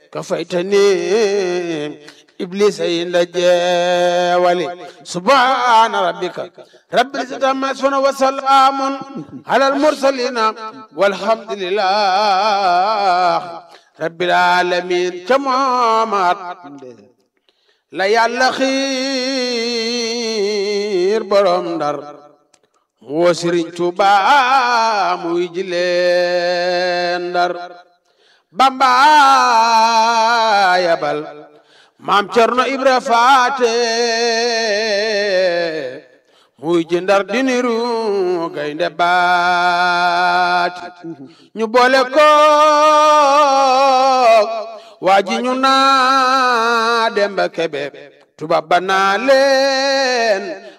كفيتني إبليس عند الجوال سبحان ربك رب العزة عما يصفون وسلام على المرسلين والحمد لله رب العالمين كما la yàlla xiir borom ndar mu woo Sëriñ Tuuba muy jileen ndar Bamba yabal maam Cerno Ibra Faate muy ji ndar di niru gaynde baati ñu boole ko waa ji ñu naa Demba Kebe tubaab ba naa leen